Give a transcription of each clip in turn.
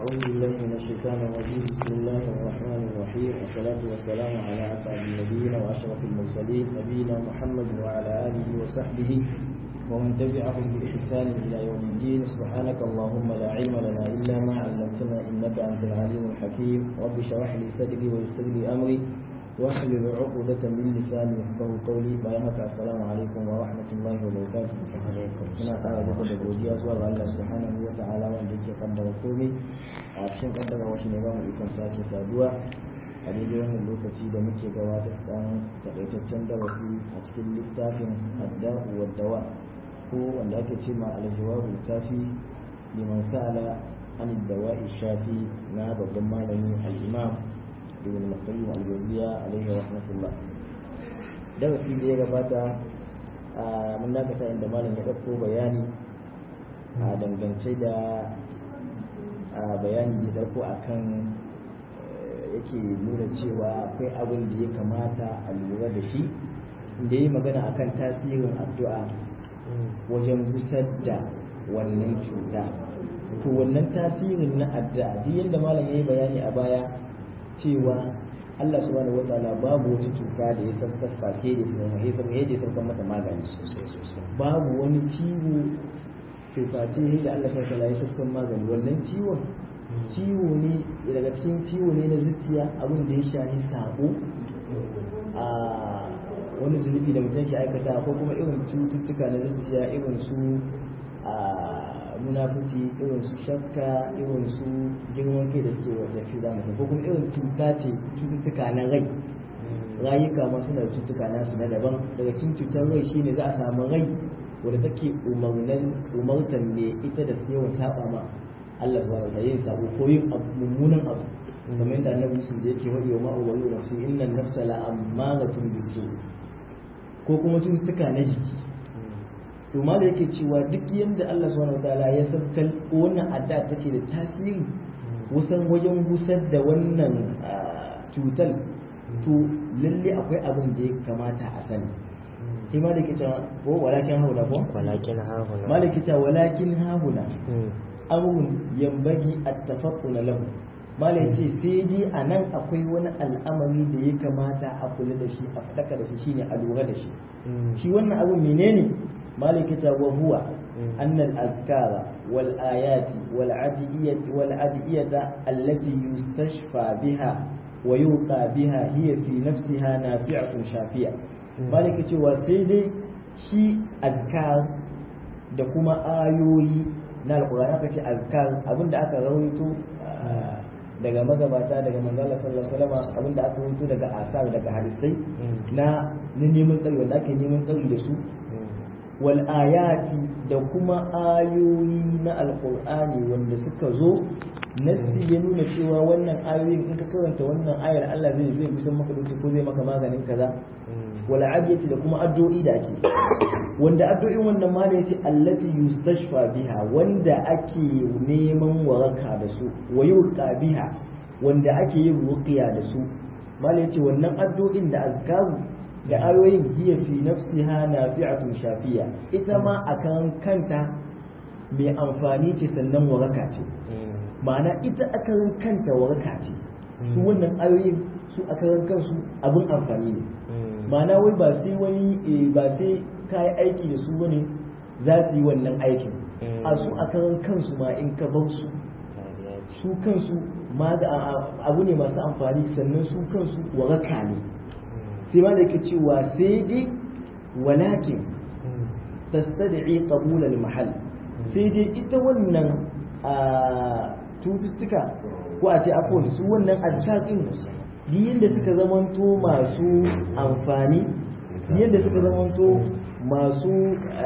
أعوذ بالله من الشيطان الرجيم بسم الله الرحمن الرحيم والصلاة والسلام على أسعد النبيين وأشرف المرسلين نبينا محمد وعلى آله وصحبه ومن تبعهم بإحسان إلى يوم الدين سبحانك اللهم لا علم لنا إلا ما علمتنا إنك أنت العليم الحكيم رب اشرح لي صدري ويسر لي أمري واحلل عقدة من لساني يفقهوا قولي بيانك السلام عليكم ورحمة الله وبركاته وعليكم muna ƙara daga da godiya zuwa ga Allah subhanahu wa ta'ala wanda yake kaddara komai a cikin kaddara wasu ne ba mu ikon sake saduwa a daidai wannan lokaci da muke gabata su dan takaitaccen darasi a cikin littafin adda'u wa dawa ko wanda ake ce ma al-jawabul kafi liman sa'ala an dawa'i shafi na babban malami al-imam ibn al-qayyim al-jawziya alaihi rahmatullah darasi da ya gabata mun dakata inda malam ya dauko bayani a dangance da bayani da dauko akan yake nuna cewa akwai abin da ya kamata a lura da shi da yi magana akan tasirin addu'a wajen gusar da wannan cuta to wannan tasirin na addu'a duk yadda malam ya yi bayani a baya cewa Allah subhanahu wataala babu wata cuta da ya san kasfake da su mai san da ya san mata magani babu wani ciwo cuta ce da Allah subhanahu wataala ya san magani wannan ciwon ciwo ne daga cikin ciwo ne na zuciya abin da ya shafi sabo a wani zunubi da mutum ke aikata ko kuma irin cututtuka na zuciya irin su munafici irin su shakka irin su girman kai da suke wanda ce za mu ko kuma irin cuta ce cututtuka na rai rayuka ma suna da cututtuka nasu na daban daga cikin cutar rai shine za a samu rai wadda take umarnan umartan ne ita da yawan saba ma Allah subhanahu wa ta'ala yin sabo ko yin mummunan abu kamar yadda annabi sun da yake wadi wa ma'uwalu nafsi innan nafsa la ammaratun bisu ko kuma cututtuka na jiki to ma da yake cewa duk yadda Allah subhanahu wataala ya sabkal wannan adda take da tasiri wasan wajen gusar da wannan cutar to lalle akwai abin da ya kamata a sani sai ma da yake cewa ko walakin hauna ko walakin hauna malaki ta walakin hauna amrun yambagi at-tafaqquna lahu malai ce sai dai a nan akwai wani al'amari da ya kamata a kula da shi a faɗaka da shi shine a lura da shi shi wannan abu menene مالكة وهو أن الأذكار والآيات والعدئية, والعدئية التي يستشفى بها ويوقى بها هي في نفسها نافعة شافية مالكة وسيدي شي أذكار da kuma ayoyi na alkur'ani aka ce azkar abinda aka rawaito daga magabata daga manzala sallallahu alaihi wasallam abinda aka rawaito daga asar daga hadisai na neman tsari wanda ake neman tsari da su wal'ayati da kuma ayoyi na alkur'ani wanda suka zo nassi ya nuna cewa wannan ayoyin in ka karanta wannan ayar Allah zai zai kusan maka dauki ko zai maka maganin kaza wal adiyati da kuma addu'o'i da ake wanda addu'o'in wannan ma da yace allati yustashfa biha wanda ake neman waraka da su wa yuqa biha wanda ake yin ruqiya da su mala yace wannan addu'o'in da azkaru da ayoyin hiya fi nafsiha nafi'atun shafiya ita ma akan kanta mai amfani ce sannan waraka ce ma'ana ita akarin kanta waraka ce su wannan ayoyin su akarin kansu abin amfani ne ma'ana wai ba sai wani ba sai kayi aiki da su bane za su yi wannan aikin a su akarin kansu ma in ka bar su su kansu abu ne masu amfani sannan su kansu waraka ne sai ma da ke cewa sai dai walakin tastad'i qabul al-mahall sai dai ita wannan cututtuka ko a ce afon su wannan addu'in yadda suka zamanto masu amfani yadda suka zamanto masu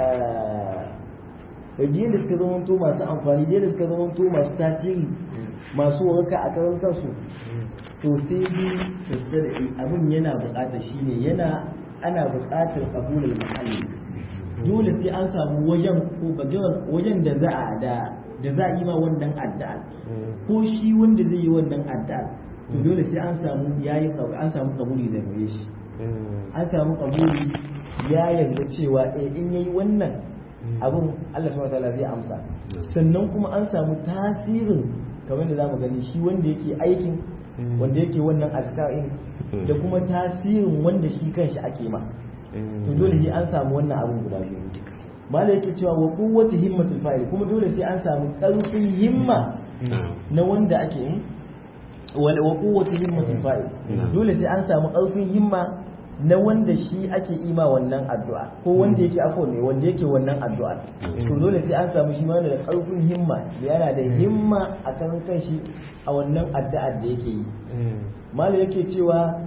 yadda suka zamanto masu amfani yadda suka zamanto masu tasiri masu waraka a karan kansu to sai dai tastad'i abin yana buƙatar shine yana ana buƙatar qabulul mahalli dole sai an samu wajen ko wajen da za a da da za a yi ma wannan addu'a ko shi wanda zai yi wannan addu'a to dole sai an samu yayi an samu kabuli da gare shi an samu kabuli ya yarda cewa eh in yayi wannan abun Allah subhanahu wataala zai amsa sannan kuma an samu tasirin kamar da zamu gani shi wanda yake aikin wanda yake wannan azkarin da kuma tasirin wanda shi kanshi ake ma to dole sai an samu wannan abun guda biyu mala yake cewa wa quwwati himmatul fa'il kuma dole sai an samu karfin himma na wanda ake yi wa quwwati himmatul fa'il dole sai an samu karfin himma na wanda shi ake ima wannan addu'a ko wanda yake afo ne wanda yake wannan addu'a to dole sai an samu shi ma da karfin himma yana da himma a kan kanshi a wannan addu'ar da yake yi malam yake cewa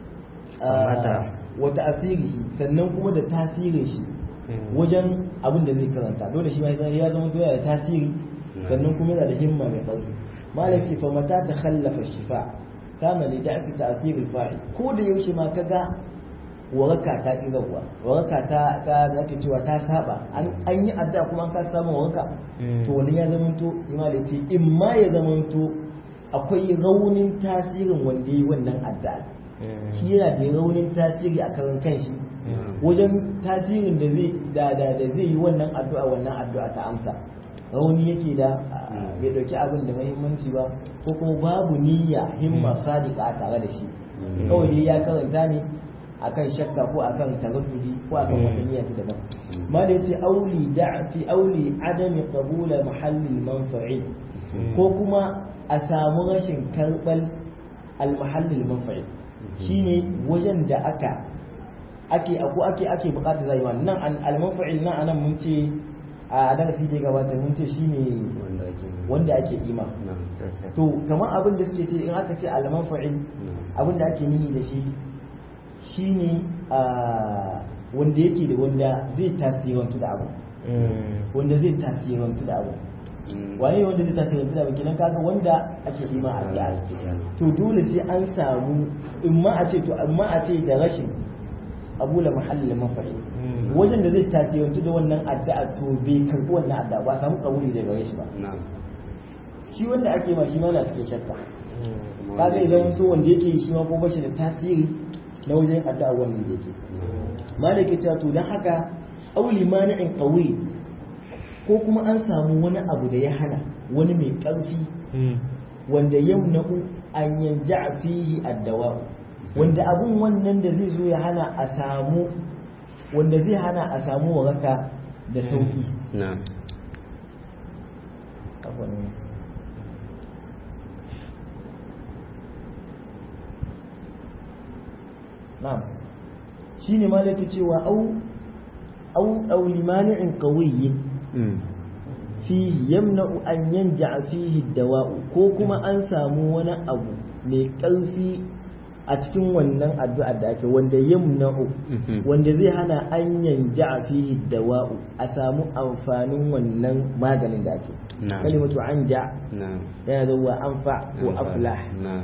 wa ta'asirihi sannan kuma da tasirin shi wajen abin da zai karanta dole shi ma ya zama to yana da tasiri sannan kuma yana da himma mai ƙarfi malam ce fa mata ta khallafa shifa kana li da'fi ta'sir al-fa'il ko da yaushe ma kaga waraka ta ƙirarwa waraka ta ta ake cewa ta saba an yi addu'a kuma an ka samu waraka to wani ya zamanto imali ce in ma ya zamanto akwai raunin tasirin wanda yi wannan addu'a shi yana da raunin tasiri a karan kanshi wajen tasirin da zai da da da zai yi wannan addu'a wannan addu'a ta amsa rauni yake da bai dauki abin da muhimmanci ba ko kuma babu niyya himma sadiqa tare da shi kawai dai ya karanta ne akan shakka ko akan taraddudi ko akan wata niyya ta daban ma da yace auli da'fi auli adami qabula mahallil manfa'i ko kuma a samu rashin karbal al mahallil manfa'i shine wajen da aka ake ko ake ake bukatar zai nan al manfa'il nan anan mun ce a darasi da gabata mun ce shine wanda ake ima to kamar abin da suke ce in aka ce al manfa'il abin da ake nihi da shi shine wanda yake da wanda zai tasirantu da abu wanda zai tasirantu da abu waye wanda zai tasirantu da abu kenan kaga wanda ake ima a da to dole sai an samu in ma a ce to amma a ce da rashin abu la mahallin mafari wajen da zai tasirantu da wannan addu'a to bai karbi wannan addu'a ba samu kabuli daga gare shi ba shi wanda ake ma shi ma na cikin shakka kaga idan so wanda yake shi ma ko bashi da tasiri na wajen addu'a wannan da yake malaka ta to dan haka auli mani'in qawi ko kuma an samu wani abu da ya hana wani mai ƙarfi wanda yamna'u an yanja fihi addawa wanda abun wannan da zai zo ya hana a samu wanda zai hana a samu waraka da sauki na'am na'am shine malaka cewa au au au limani'in qawiyyin fihi yamna'u an yanja fihi dawa'u ko kuma an samu wani abu mai ƙarfi a cikin wannan addu'a da ake wanda yamna'u wanda zai hana an yanja fihi dawa'u a samu amfanin wannan maganin da ake kalimatu anja yana zuwa anfa ko aflah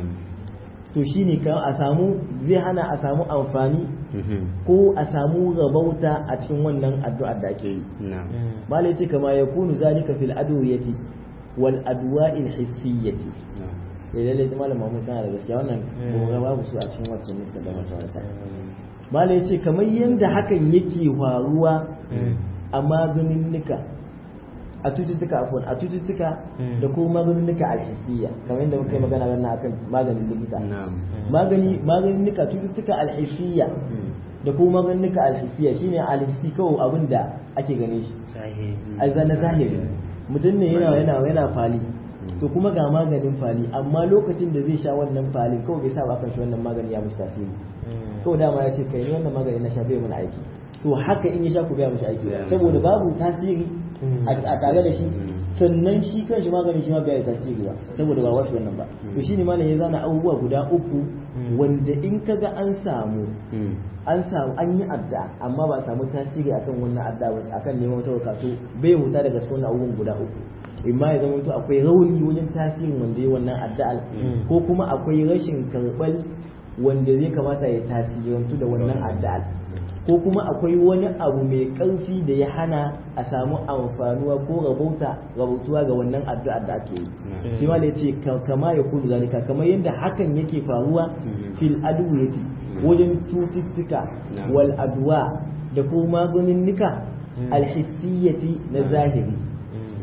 to shine ka a samu zai hana a samu amfani ko a samu rabauta a cikin wannan addu'ar da ake yi malai ce kama ya kunu zalika fil adwiyati wal adwa'il hissiyyati da lalle malam Muhammad kana da gaskiya wannan gora babu su a cikin wacce muska da matarsa malai ce kamar yanda hakan yake faruwa a maganin nika a cututtuka afon a cututtuka da kuma maganinnika alhissiyya kamar yadda muka yi magana wannan akan maganin likita magani maganinnika cututtuka alhissiyya da kuma maganinnika alhissiyya shine alhissi kawai abin da ake gane shi a na zahiri mutum ne yana yana yana fali to kuma ga maganin fali amma lokacin da zai sha wannan falin kawai bai sa ba kan shi wannan magani ya mishi tasiri kawai dama ya ce kai ne wannan magani na sha bai mana aiki to haka in ya sha ku bai mishi aiki saboda babu tasiri a tare da shi sannan shi kan shi maganin shi ma bai tasiri ba saboda ba wasu wannan ba to shine malam ya zana abubuwa guda uku wanda in kaga an samu an samu an yi adda amma ba samu tasiri akan wannan adda ba akan neman wata wakatu bai huta daga cikin abubuwan guda uku imma ya zama to akwai rauni wajen tasirin wanda ya wannan adda ko kuma akwai rashin karɓar wanda zai kamata ya tasirantu da wannan adda ko kuma akwai wani abu mai ƙarfi da ya hana a samu amfanuwa ko rabauta rabautuwa ga wannan addu'a da ake yi shi ma da ce kama ya kudu zalika kamar yadda hakan yake faruwa fil adwiyati wajen cututtuka wal adwa da kuma maganin nika alhissiyati na zahiri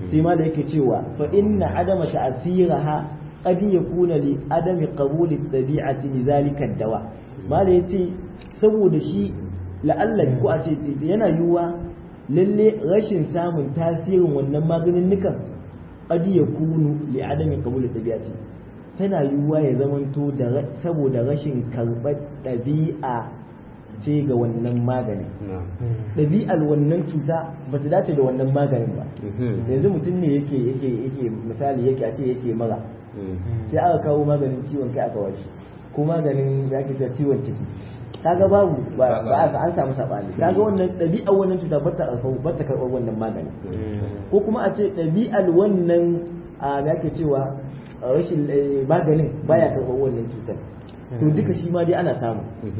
sai ma da yake cewa fa inna adama ta'siraha qad yakuna li adami qabuli tabi'ati li zalika dawa ma da yace saboda shi la'alla ko a ce yana yiwuwa lalle rashin samun tasirin wannan maganin nukan qad yakunu li adami qabuli tabi'ati tana yiwuwa ya zamanto da saboda rashin karɓar ɗabi'a ce ga wannan maganin ɗabi'ar wannan cuta ba ta dace da wannan maganin ba yanzu mutum ne yake yake yake misali yake a ce yake mara sai aka kawo maganin ciwon kai aka washe ko maganin ya ke ciwon ciki kaga babu ba a an samu sabani kaga wannan ɗabi'ar wannan cuta ba ta ba ta karɓar wannan maganin ko kuma a ce ɗabi'ar wannan a da ake cewa rashin maganin baya karɓar wannan cutar to duka shi ma dai ana samu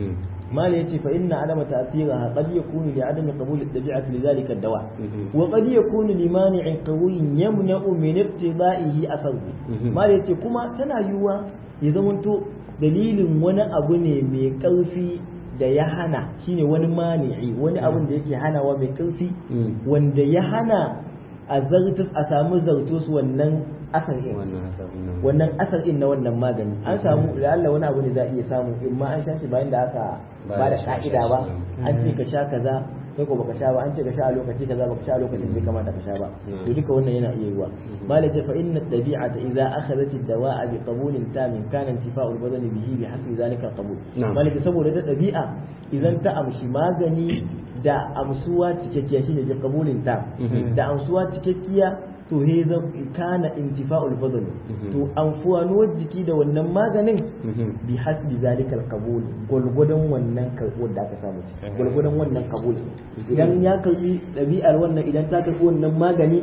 مالي يتي فإن عدم تأثيرها قد يكون لعدم قبول الطبيعة لذلك الدواء وقد يكون لمانع قوي يمنع من ابتدائه أثره مالي يتي كما تنا يوا يزمنتو دليل وانا أبني مي قلفي da ya hana shine wani mani'i wani abin da yake hanawa mai ƙarfi wanda ya hana a zartus a samu zartus wannan asar in wannan asar in na wannan magani an samu da Allah wani abu ne za a iya samu in ma an sha shi bayan da aka ba da ka'ida ba an ce ka sha kaza kai ko baka sha ba an ce ka sha a lokaci kaza baka sha a lokacin da kamata ka sha ba to duka wannan yana iya yiwa malai ce fa inna tabi'ata idza akhadhat ad-dawa'a bi qabulin tamin kana intifa'u al-badan bihi bi hasbi zalika qabul malai ce saboda da tabi'a idan ta amshi magani da amsuwa cikakkiya shine bi qabulin tam da amsuwa cikakkiya to he zan kana intifa'ul badal to amfanuwar jiki da wannan maganin bi hasbi zalikal qabul gulgudan wannan karbuwar da aka samu gulgudan wannan qabul idan ya karbi dabi'ar wannan idan ta karbi wannan magani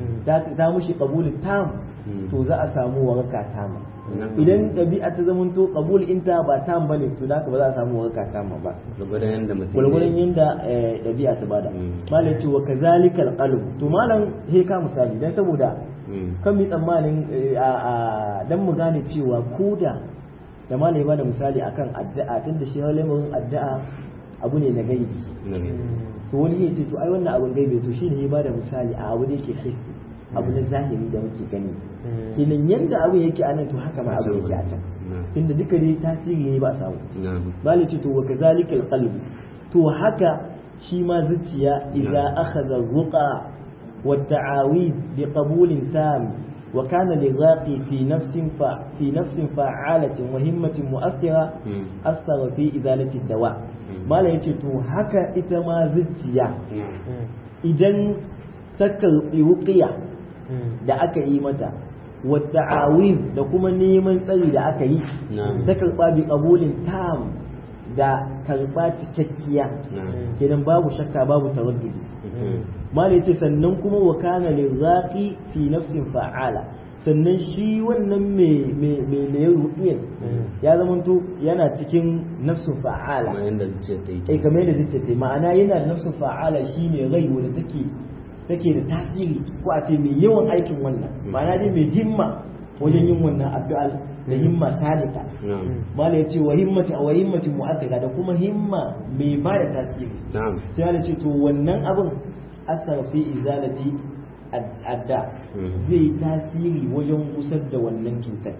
ta mushi qabul tam to za a samu waraka tama idan ɗabi'a ta zama to qabul inta ba tam bane to da ba za a samu waraka tama ba gurgurdan yanda mutum gurgurdan yanda ɗabi'a ta bada malam ce wa kazalikal qalb to malam he ka misali dan saboda kan mi tsammanin a dan mu gane cewa koda da malam ya bada misali akan addu'a tunda shi lamarin addu'a abu ne na gaibi to wani ya ce to ai wannan abun gaibi to shine ya bada misali a abu da yake hissi abu na zahiri da muke gani kenan yanda abu yake a nan to haka ma abu yake a can inda duka dai tasiri ne ba a samu bali ce to wa kazalikal qalbi to haka shi ma zuciya idza akhadha ruqa wa ta'awid bi qabulin tam wa kana lighaqi fi nafsin fa fi nafsin fa'alatin wa himmatin mu'athira asara fi izalati dawa mala yace to haka ita ma zuciya idan ta karbi wuqiya da aka yi mata wata awin da kuma neman tsari da aka yi ta karɓa bi ƙabulin tam da karɓa cikakkiya kenan babu shakka babu taraddudi mala yace sannan kuma wa kana liraqi fi nafsin fa'ala sannan shi wannan mai mai mai ruqiyan ya zamanto yana cikin nafsin fa'ala kamar yanda zuciya ta yi eh kamar yadda zuciya ta yi ma'ana yana da nafsin fa'ala shine rai wanda take take da tasiri ko a ce mai yawan aikin wannan ma'ana dai mai himma wajen yin wannan addu'a da himma sadika mala ya ce wa himmati wa himmati mu'athira da kuma himma mai ba da tasiri sai ya ce to wannan abin asar fi izalati adda zai tasiri wajen kusar da wannan cutar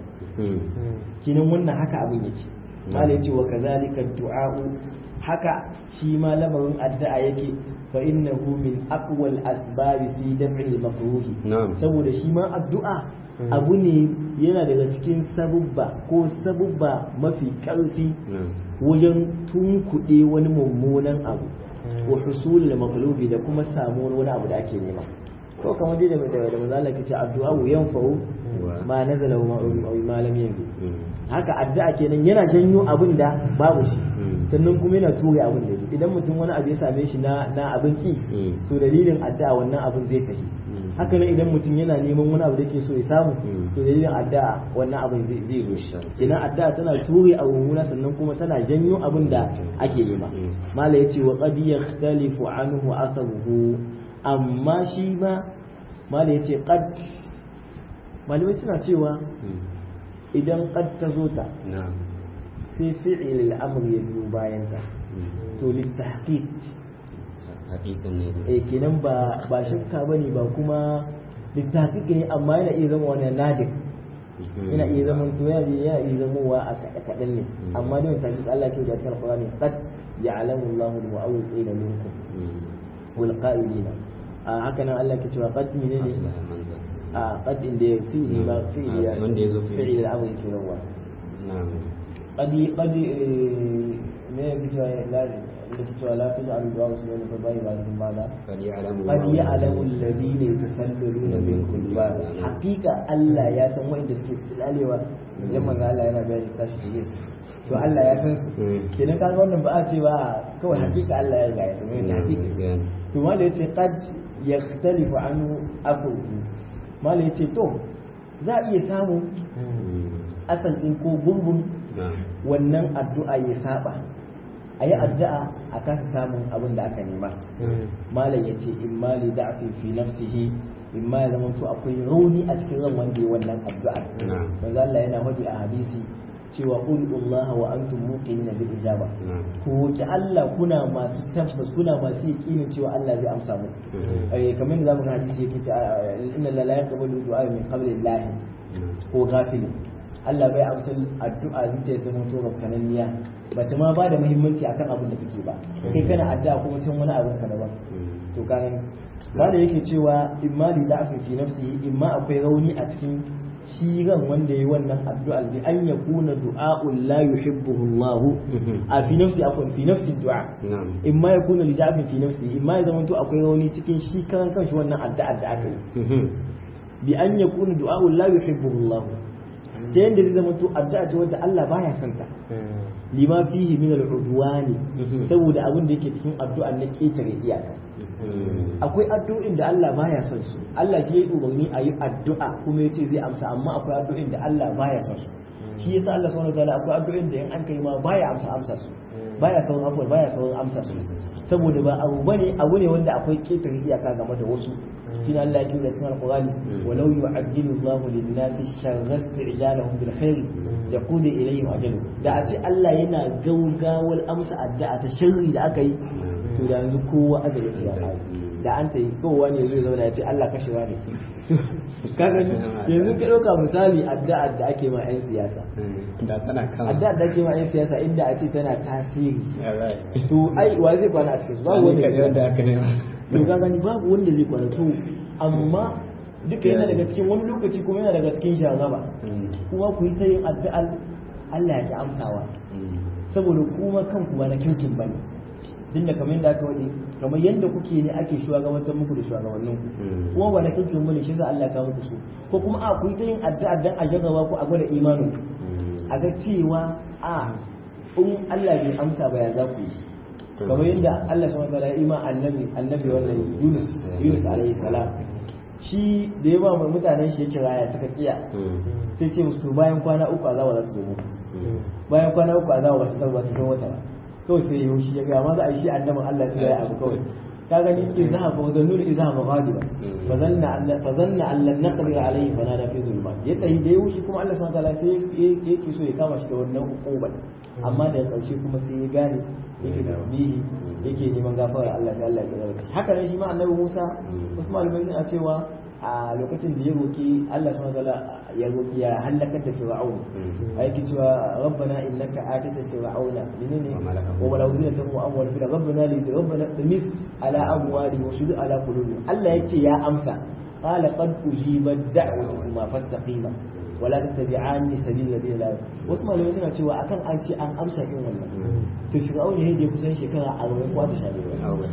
kinan wannan haka abin yake mala ya ce wa kazalika du'a'u haka shi ma lamarin addu'a yake fa innahu min aqwal asbab fi daf'i al-makruh saboda shi ma addu'a abu ne yana daga cikin sabubba ko sabubba mafi karfi wajen tunkuɗe wani mummunan abu wa husul al da kuma samuwar wani abu da ake nema ko kamar dai da da manzo Allah kace addu'a wa yanfa'u ma nazala wa ma lam yanzu haka addu'a kenan yana janyo abin da babu shi sannan kuma yana ture abin da idan mutum wani abu ya same shi na na abin ki to dalilin addu'a wannan abin zai tafi haka nan idan mutum yana neman wani abu da ke so ya samu to dalilin addu'a wannan abin zai zai zo shi idan addu'a tana ture abu mummuna sannan kuma tana janyo abin da ake nema mala yace wa qad yakhtalifu anhu atharuhu amma shi ma mala yace qad malamai suna cewa idan qad ta zo ta sai fi'il al-amr ya biyo bayan ta to litahqiq hakikan ne eh kenan ba ba shakka bane ba kuma littafi ne amma yana iya zama wani nadir yana iya zama to yana yana iya zama wa a kaɗan ne amma dai tafi Allah ke da cikin Qur'ani qad ya'lamu Allahu al-mu'awwiqina minkum wal qa'ilina a haka nan Allah ke cewa qad menene a qad inda fi'li ma fi'li wanda yazo fi'li al-amr ke yawa na'am qad qad me yake cewa la yake cewa la taj'alu du'a usman fa bai ba da bada qad ya'lamu قد يعلم الذين يتسللون منكم الباب حقيقة Allah ya san wanda suke silalewa idan manzo Allah yana bayani tashi da Yesu to Allah ya san su kenan kaga wannan ba a ce ba kawai hakika Allah ya riga ya san wani hakika to wanda yace qad yakhtalifu anhu aqul mala yace to za a iya samu asal din ko gungun wannan addu'a ya saba a yi addu'a a kasa samun abin da aka nema malam ya ce in mali da'afin fi nafsihi in ma ya zama to akwai rauni a cikin ran wanda ya wannan addu'a manzo Allah yana hadi a hadisi cewa qul Allah wa antum muqinina bil ijaba ku ki Allah kuna masu tabbas kuna masu yakinin cewa Allah zai amsa mu eh kamar da zamu ga hadisi yake cewa inna la la yaqbalu du'a min qabli Allah ko ghafil Allah bai amsa addu'a zuciya ta mutu kananiya bata ma ba da muhimmanci akan abin da kake ba kai kana addu'a kuma cin wani abin ka daban to kan ba da yake cewa imma li da'fin fi nafsihi imma akwai rauni a cikin shi ran wanda yayi wannan addu'a bi an yakuna du'a'un la yuhibbuhu Allah a fi nafsi akwai fi nafsi du'a imma yakuna li da'fin fi nafsihi imma ya zamanto akwai rauni cikin shi karan kanshi wannan addu'a da aka yi bi an yakuna du'a'un la yuhibbuhu Allah ta yadda zai zama to addu'a ce wadda Allah baya son ta lima fihi min al-udwani saboda abin da yake cikin addu'a na ketare iyaka akwai addu'o'in da Allah baya son su Allah shi yayi umarni a yi addu'a kuma yace zai amsa amma akwai addu'o'in da Allah baya son su shi yasa Allah subhanahu wataala akwai addu'o'in da in an kai ma baya amsa amsa su baya sauran abubuwa baya sauran amsa su saboda ba abu bane abu ne wanda akwai ketare iyaka game da wasu shine Allah ya kira cikin Al-Qur'ani walau yu'ajjilu Allahu lin-nasi sharra isti'jalahum bil khair yaqulu ilayhim ajalu da a ce Allah yana gaugawar amsa addu'a ta sharri da aka yi to da yanzu kowa azali ya kai da an ta yi kowa ne zai zauna ya ce Allah kashewa ne kaga yanzu ka ɗauka misali addu'a da ake ma 'yan siyasa da tana kan addu'a da ake ma 'yan siyasa inda a ce tana tasiri to ai wa zai kwana a cikin su babu wanda wanda aka nema to ka gani babu wanda zai kwana to amma duka yana daga cikin wani lokaci kuma yana daga cikin shagaba kuma ku yi ta yin addu'a Allah ya ki amsawa saboda kuma kanku ba na kirkin bane din da kamar yadda aka wadi kamar yadda kuke ne ake shugabantar muku da shugabannin ku kuma ba na kirkin bane shi za Allah ya kawo muku su ko kuma a ku yi ta yin addu'a dan a jarraba ku a gwada imanin a ga cewa a in Allah bai amsa ba ya za ku yi kamar yadda Allah subhanahu wa ta'ala ya ima annabi annabi wannan Yunus Yunus alaihi salam shi da ya ba mutanen shi ya kira ya suka kiya sai ce musu to bayan kwana uku azaba za su zo muku bayan kwana uku azaba ba su zo ba su zo wata ba kawai sai ya shi ya ga ma za a yi shi annabin Allah ya ya abu kawai ka gani izha fa zannu izha maghadiba fa zanna an fa zanna an lan naqdir alayhi fa nada fi zulmat ya tayi da yushi kuma Allah subhanahu wa ta'ala sai yake so ya kama shi da wannan ukuba amma da karshe kuma sai ya gane yake tasbihi yake neman gafara Allah sai Allah ya tsare shi haka ne shi ma annabi Musa wasu malamai suna cewa a lokacin da ya roki Allah subhanahu wa ta'ala ya roki ya halakar da Fir'aun aiki cewa rabbana innaka atata fir'auna menene wa wala zinatan wa amwal fil rabbana li rabbana tamis ala amwali wa shud ala qulubi Allah yace ya amsa qala qad ujibat da'watukuma fastaqima wala tattabi'ani sabil ladina la wasu malamai suna cewa akan an ce an amsa in wannan to fir'aun ne da kusan shekara 40 ko ta shabe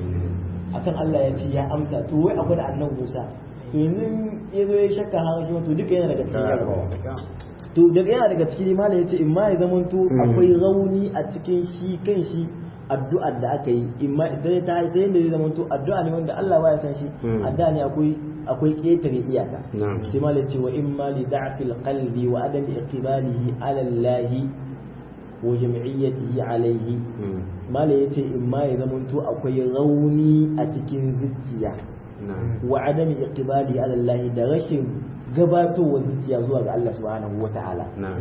akan Allah ya ce ya amsa to wai akwai da annabi Musa to yanzu ya zo ya shakka har shi to duka yana daga cikin jarabawa to daga yana daga cikin mala ya ce in ma ya zama to akwai rauni a cikin shi kan shi addu'ar da aka yi in ma da ta ta yanda zai zama to addu'a ne wanda Allah baya san shi addu'a ne akwai akwai ƙetare iyaka sai mala ya ce wa in ma li da'fil qalbi wa adam iqbalihi ala Allah wa jam'iyyatihi alayhi mala ya ce in ma ya zama to akwai rauni a cikin zuciya wa adami iqbali ala Allah da rashin gabatowa zuciya zuwa ga Allah subhanahu wata'ala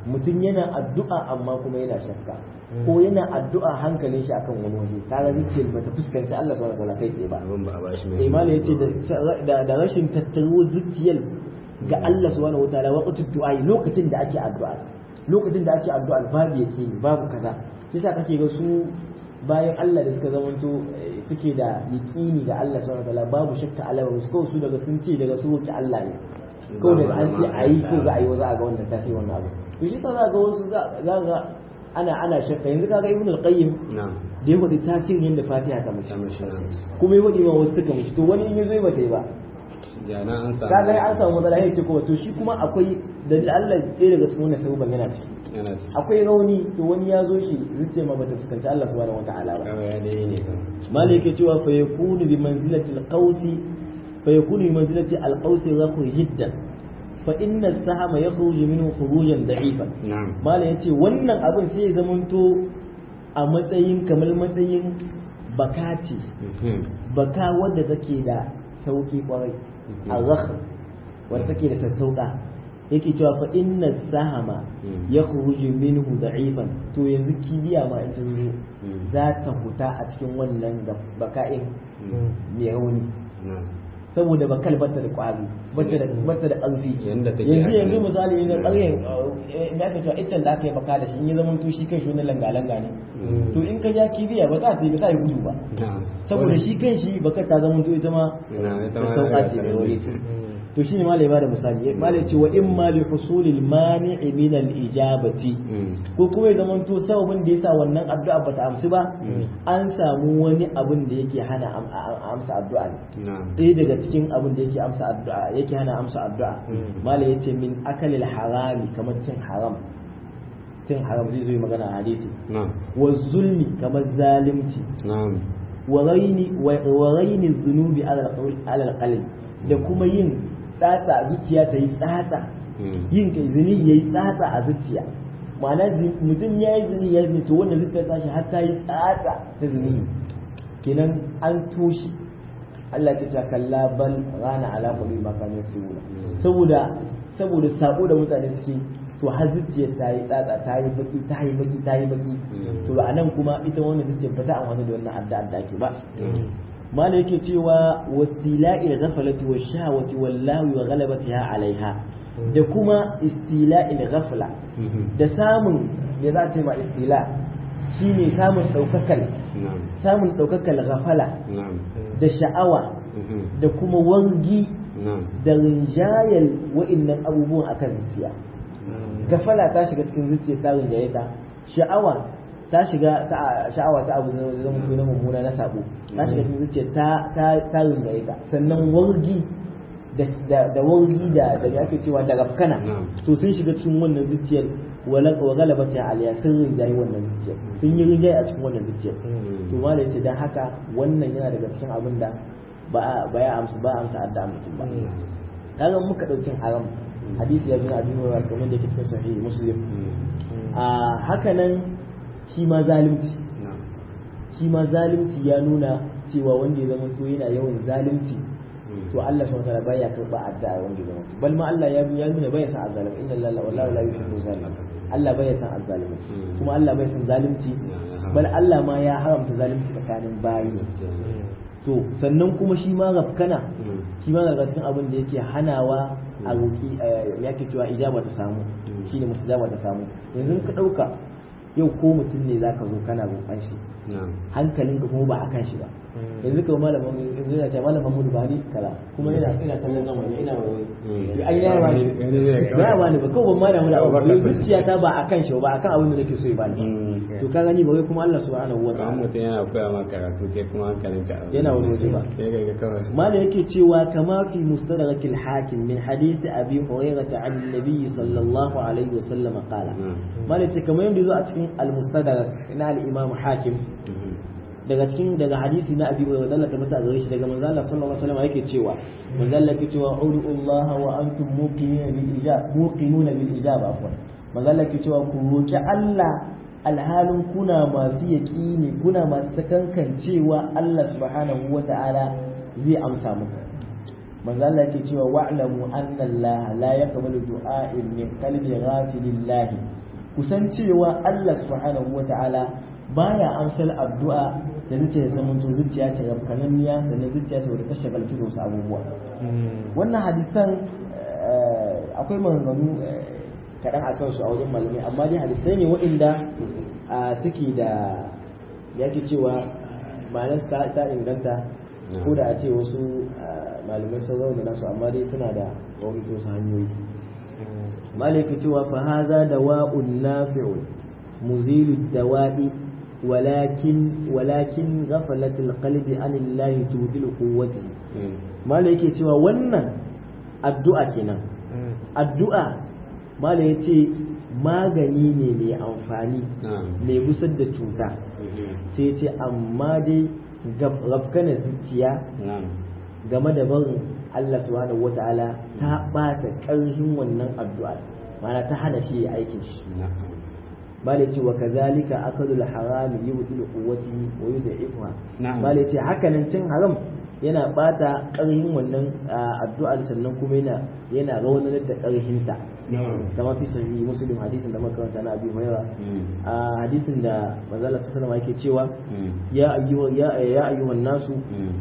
mutum yana addu'a amma kuma yana shakka ko yana addu'a hankalin shi akan wani waje kaga zuciyar bata fuskanci Allah subhanahu wataala kai tsaye ba abin ba a bashi mai imani yace da da rashin tattaro zuciyar ga Allah subhanahu wataala waqtu du'a lokacin da ake addu'a lokacin da ake addu'a babu yake babu kaza yasa kake ga su bayan Allah da suka zamanto suke da yaqini ga Allah subhanahu wataala babu shakka alama su kawai su daga sun ce daga su wuce Allah ne kawai da an ce ayi ko za a yi za a ga wannan tafi wannan abu to shi sa za ga wasu za ga ana ana shakka yanzu kaga ibn al-qayyim na'am da ya faɗi tasirin da fatiha ta mace ta mashi na'am kuma ya faɗi ma wasu suka mace to wani in ya zo ba ta yi ba jana an samu kaga an samu matsala ya ce kuma to shi kuma akwai da Allah ɗaya daga cikin wannan sabuban yana ciki yana ci akwai rauni to wani ya zo shi zuciya ma bata fuskanci Allah subhanahu wataala ba kawai ya dai ne kan malai yake cewa fa yakunu bi manzilati al-qawsi fa yakunu bi manzilati al-qawsi rahu jiddan fa inna as-sahama yakhruju minhu khurujan da'ifan na'am malai yace wannan abin sai ya zamanto a matsayin kamar matsayin bakati Mhm. baka wadda take da sauki kwarai a zakh wadda take da sassauka yake cewa fa inna sahama Mm. ya khuruju minhu da'ifan to yanzu kibiya ma in ta zo Mm. za ta huta a cikin wannan da baka'in Mm. mai rauni na'am saboda bakal bata da kwari bata da bata da ƙarfi Yanda take yanzu haka yanzu ne. misali ne ƙaryen me aka cewa iccen da aka yi baka da shi in ya zama to shi kan shi wani langa-langa ne Mm. to in ka ja kibiya ba za ta yi ba ta yi gudu ba na'am saboda shi kan shi bakar ta zama to ita ma Na'am, ita ma sassauƙa ce ta da rage. wuri ce to shine ma ya bada misali ma ce wa in ma li husulil mani'i min al ijabati Mm. ko kuma ya zama to sababin da yasa wannan addu'a bata amsu ba an samu wani abin da yake hana am- a- amsa addu'a ne na'am ɗaya daga cikin abin da yake amsa addu'a yake hana amsa addu'a Mm. mala yace min akalil harami kamar cin haram cin haram zai zo yi magana a hadisi na'am wa zulmi kamar zalimci na'am wa raini wa raini dhunubi ala alqawl- ala alqalb da kuma yin tsatsa zuciya ta yi tsatsa Mm. yin kai zuni yayi tsatsa a zuciya ma'ana zi- mutum ya yi zuni ya zuni to wannan zuciya ta shi har ta yi tsatsa ta zuni kenan an toshe Allah ta ce kalla bal rana ala qulubi ma kanu yaksubuna saboda saboda sako da mutane suke to har zuciyar ta yi tsatsa ta yi baki ta yi baki ta yi baki to a nan kuma ita wannan zuciyar ba ta amfani da wannan addu'a da ake ba mala yake cewa wastila'il ghaflati wa shahwati wallahi wa ghalabatiha alaiha da kuma istila'il ghafla Mhm. da samun ya za ce ma istila shine samun daukakal na'am samun daukakal ghafala na'am da sha'awa Mhm. da kuma wangi na'am da rinjayar wa'innan abubuwan akan zuciya gafala ta shiga cikin zuciya ta rinjaye ta sha'awa ta shiga ta sha'awa ta abu zai zama to na mummuna na sabo ta shiga cikin zuciya ta ta ta rinjaye ta sannan wargi da da da wargi da da me ake cewa da rafkana Na'am. to sun shiga cikin wannan zuciyar wala wa galabati aliya sun rinjaye wannan zuciyar sun yi rinjaye a cikin wannan zuciyar to malai yace dan haka wannan yana daga cikin abin da ba a- ba ya amsa ba a amsa addu'a mutum ba kaga muka dauki haram hadisi ya zo a biyu wa kamar da yake cikin sahihi muslim a haka nan shi ma zalunci na'am shi ma zalunci ya nuna cewa wanda ya zama to yana yawan zalunci to Allah subhanahu wataala baya karba addu'a wanda ya zama to bal ma Allah ya ya nuna baya san azzalim inna lillahi wallahu la yuhibbu zalim Allah baya san azzalim kuma Allah baya san zalunci bal Allah ma ya haramta zalunci tsakanin bayi to sannan kuma shi ma rafkana shi ma daga cikin abin da yake hanawa a roki ya ke cewa ijaba ta samu shine mustajaba ta samu yanzu ka dauka yau ko mutum ne zaka zo kana roƙon shi na'am hankalinka kuma ba akan shi ba yanzu ka malamin yanzu yana ce malamin Muhammadu Bani kala kuma yana ina kallon nan wani ina wani ai ya ba ni ya ba ni ba kawai ban ma da mu da abu zuciya ta ba akan shi ba akan abin da nake so ya bani to ka gani ba wai kuma Allah subhanahu wa Kamar ta'ala mutum yana koya ma karatu kai kuma hankalin ka Yana wani waje ba. sai ga kawai ما yake cewa kama fi mustadrak al-hakim min hadith abi hurairah an an-nabi sallallahu alaihi wasallam qala Mm. ma yace kamar yadda zo a cikin al-mustadrak na al-imam hakim daga cikin daga hadisi na abi hurairah Allah ta mata gare shi daga manzo Allah sallallahu alaihi wasallam yake cewa manzo Allah yake cewa udu Allah wa antum muqinuna bil ijab muqinuna bil ijab afwan manzo Allah yake cewa ku roki Allah alhalin kuna masu yaƙini kuna masu takankancewa Allah subhanahu wa ta'ala zai amsa muku manzo Allah yake cewa wa'lamu anna Allah la yaqbalu du'a'in min qalbi ghafilillah kusan cewa Allah subhanahu wata'ala baya amsal addu'a da zuciya da zaman to zuciya ce rafkananniya sannan zuciya ce wadda ta shagaltu da wasu abubuwa wannan hadisan akwai maganganu kaɗan a kansu a wajen malamai amma dai hadisai ne waɗanda suke da yake cewa ma'anar ta inganta ko da a ce wasu malamai sun zauna nasu amma dai suna da wani wasu hanyoyi malaka cewa fa haza dawa'un nafi'un muzilu dawa'i walakin walakin ghaflatul qalbi anillahi tudil quwwati malaka yake cewa wannan addu'a kenan addu'a mala yace magani ne mai amfani mai gusar da cuta sai ce amma dai rafkana zuciya game da barin Allah subhanahu wata'ala ta ɓata ƙarfin wannan addu'a mana ta hana shi ya aikin shi bale ce wa kazalika akadul haram yubtilu quwwati wa yud'ifuha bale ce hakanan cin haram yana bata ƙarfin wannan addu'ar sannan kuma yana yana raunanar da ƙarfinta kama fi sahihi muslim hadisin da makaranta na abi hurairah a hadisin da manzala sallallahu alaihi yake cewa ya ayyuha ya ya ayyuhan nasu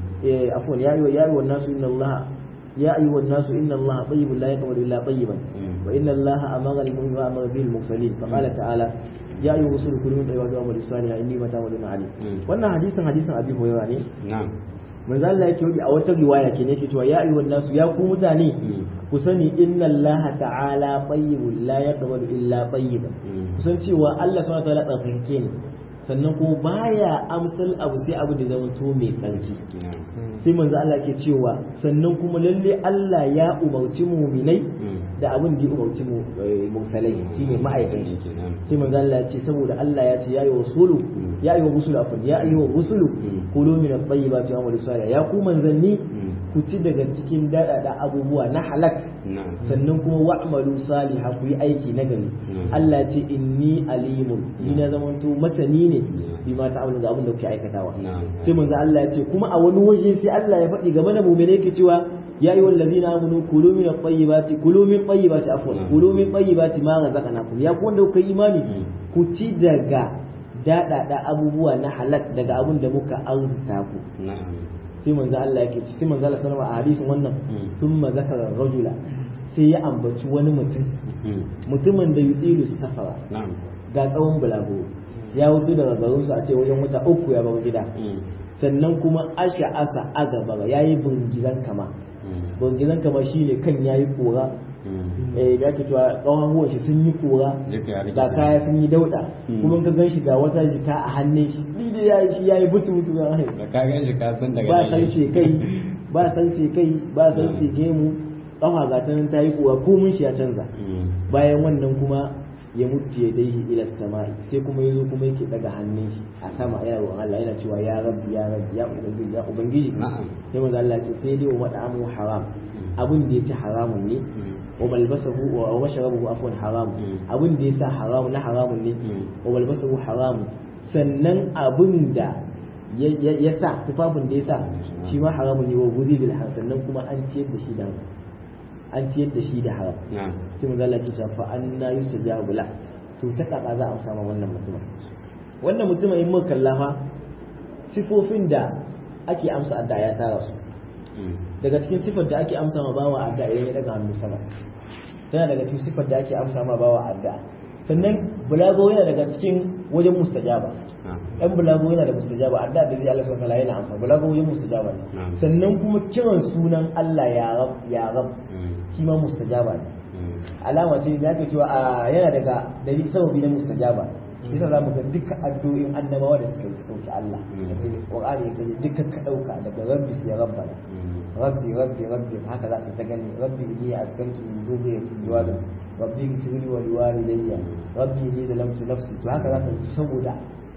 afwan ya ayyuha ya ayyuhan nasu inna allaha يا أيها الناس إن الله طيب لا يقبل إلا طيبا وإن الله أمر المؤمنين وأمر به المرسلين فقال تعالى يا أيها الرسول كلوا من طيبات وعملوا الصالحات إني متى ولنا عليم wannan hadisin hadisin abi hurairah ne na'am manzo Allah yake yi a wata riwaya ke yake cewa ya ayyuhan nasu ya ku mutane ku sani inna Allah ta'ala tayyibun la yaqbalu illa tayyiban kusan cewa Allah subhanahu wa ta'ala tsarkake ne sannan kuma baya amsal abu sai abu da zama to mai tsarki sai manzo Allah ke cewa sannan kuma lalle Allah ya umarci muminai da abin da ya umarci mu mursalai shine ma'aikan shi sai manzo Allah ya ce saboda Allah ya ce ya yi wasulu ya yi rusulu afan ya yi rusulu kulu min at-tayyibati wa amalu salih ya ku manzanni ku ci daga cikin daɗaɗa abubuwa na halak sannan kuma wa'malu saliha ku yi aiki na gari Allah ce inni alimun ni na zamanto masani ne bi ma ta'amalu ga abin da kuke aikatawa sai manzo Allah ya ce kuma a wani waje sai Allah ya faɗi game da mu'mine yake cewa ya ayyuhal ladina amanu kulu min at-tayyibati kulu min tayyibati afwan kulu min tayyibati ma razaqnakum ya ku wanda kuka imani ku ci daga daɗaɗa abubuwa na halak daga abin da muka arzuta ku sai manzo Allah yake sai manzo Allah sallama a hadisin wannan thumma zakara rajula sai ya ambaci wani mutum mutumin da yudilu safara ga tsawon bulago ya wuce daga garin su a ce wajen wata uku ya bar gida sannan kuma asha asa agaba yayi bungizan kama bungizan kama shine kan yayi kora eh ya ke cewa tsawon huwan shi sun yi kora da kaya sun yi dauda kuma ka gan shi ga wata jika a hannun shi ni da yayi shi yayi butu butu ga da ka gan shi ka san daga ba sarce kai ba sarce kai ba sarce gemu kafa ga ta nan ta yi kora komun shi ya canza bayan wannan kuma ya mutu ya dai ila sama'i sai kuma yazo kuma yake daga hannun shi a sama yana roƙon Allah yana cewa ya rabbi ya rabbi ya ubangiji ya ubangiji sai manzo Allah ya ce sai dai wa mat'amu haram abin da yake haramun ne wa malbasahu wa mashrabuhu afwan haram abin da yasa haramun na haramun ne wa malbasahu haram sannan abin da ya sa tufafin da ya sa shi ma haramun ne wa guzi bil sannan kuma an ciyar da shi da an ciyar da shi da haram sai manzo Allah ya ce fa anna yustajabu la to ta kaka za a samu wannan mutumin wannan mutumin in muka kallafa sifofin da ake amsa adda ya tara su daga cikin sifar da ake amsa ma bawa adda idan ya daga hannu sama tana daga cikin sifar da ake amsa ma bawa adda sannan bulago yana daga cikin wajen mustajaba ɗan bulago yana da mustajaba adda da zai Allah subhanahu yana amsa bulago wajen mustajaba ne sannan kuma kiran sunan Allah ya rab ya rab shi ma mustajaba ne alama ce da ake cewa yana daga dalil sababi na mustajaba yasa za mu ga duka addu'o'in annabawa da suka yi su ɗauki Allah Qur'ani ya kaje duka ka ɗauka daga rabbi sai rabbana rabbi rabbi rabbi haka za ka ta gani rabbi inni askantu min dhurriyyati biwadin rabbi ighfirli wa liwalidayya rabbi inni zalamtu nafsi to haka za ka ji saboda